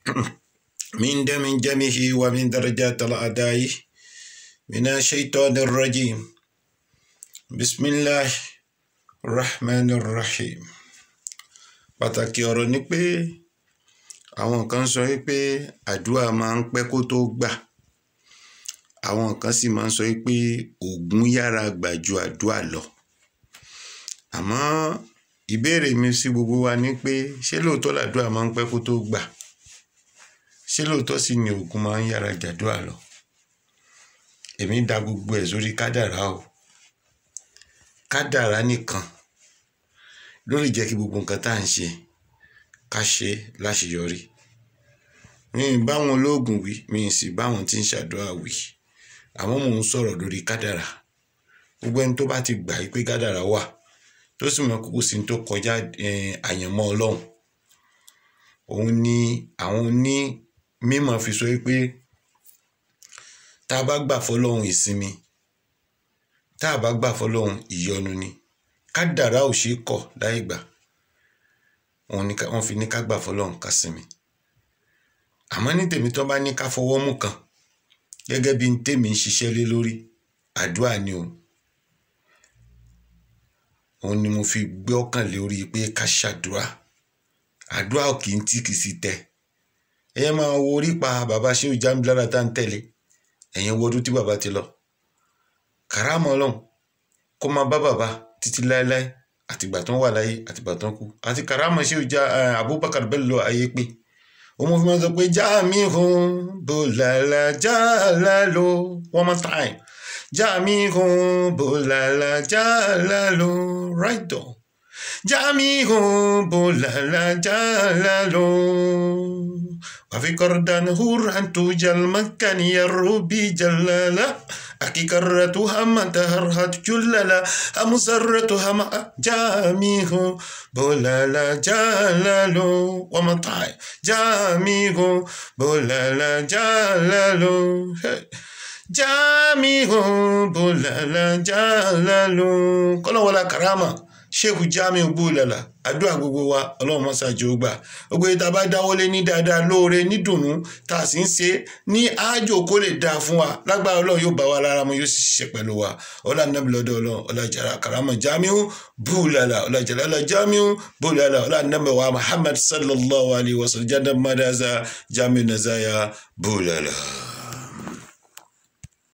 من دم جمه ومن درجات الأداء من الشيطان الرجيم بسم الله الرحمن الرحيم pàtàkì ọ̀rọ̀ ni pé àwọn kan sọ pé àdúrà máa ń pẹ́ kó tó gbà àwọn kan sì máa ń sọ pé oògùn yára gbà ju àdúrà lọ àmọ́ ìbéèrè mi sí gbogbo wa ni pé ṣé lóòótọ́ làdúrà máa ń pẹ́ kó tó gbà ṣé lóòótọ́ sì ni oògùn máa ń yára jàdúrà lọ èmi da gbogbo ẹ̀ sórí kádàrá o kádàrá nìkan ló lè jẹ́ kí gbogbo nǹkan tá à ń ṣe ká ṣe láṣeyọrí mi ì báwọn olóògùn wí mi ì sì báwọn tí ń ṣàdúrà wí àmọ́ mò ń sọ̀rọ̀ lórí kádàrá gbogbo ẹni tó bá ti gbà pé kádàrá wà tó sì mọ kókó sí tó kọjá àyànmọ́ ọlọ́run òun ni àwọn oní mímọ̀ fi sọ pé tá a bá gbà fọlọ́run ìsinmi tá a bá gbà fọlọ́run ìyọnu ni kádàrá ò ṣeé kọ̀ láì gbà wọ́n fi ní ká gbà fọlọ́run ká sinmi àmọ́ ní tèmi tó bá ní ká fọwọ́ mú kan gẹ́gẹ́ bí n tèmi ń ṣiṣẹ́ lé lórí àdúrà ni o òun ni mo fi gbé ọkàn lórí pé ká ṣàdúrà àdúrà kì í tí kì í sì tẹ ẹyẹ máa wo orí pa bàbá ṣéwù jámílára tá à ń tẹ̀lé ẹ̀yẹn wo ọdún tí bàbá ti lọ kàrámọ́ ọlọ́run kó máa bá bàbá títí láéláé àtìgbà tó ń wà láyé àtìgbà tó ń kú àti kàrámọ́ ṣéwù já Abubakar bẹ́ẹ̀ lọ ayé pé òun mo fi máa sọ pé já mi hùn bòlàlà já lálò one more time já mi hùn bòlàlà já lálò right on. جامعه بولالا جالالو وفي كردان هوران توجل مكان يروبي جلالا أكي كرتها ما تهرهت جلالا أمسرتها ما جامعه بولالا جالالو ومطعي جامعه بولالا جالالو جامعه بولالا جالالو كل ولا كرامه sheikh jamiu bulala àdúrà gbogbo wa ọlọ́run mọ́sáájú ó gbà gbogbo ìta bá dáwọ́lé ní dáadáa lóore nídùnnú tá a sì ń ṣe ní àjò kó lè dáa fún wa lágbára ọlọ́run yóò bá wa lára mu yóò sì ṣiṣẹ́ pẹ̀lú wa ọlá nàbí lọ́dọ̀ ọlọ́run ọlájàrá karama jamiu bulala ọlájàrá ọlá jamiu bulala ọlá nàbí wa muhammad sallallahu alayhi wa sallam jadam madaza jamiu nazaya bulala.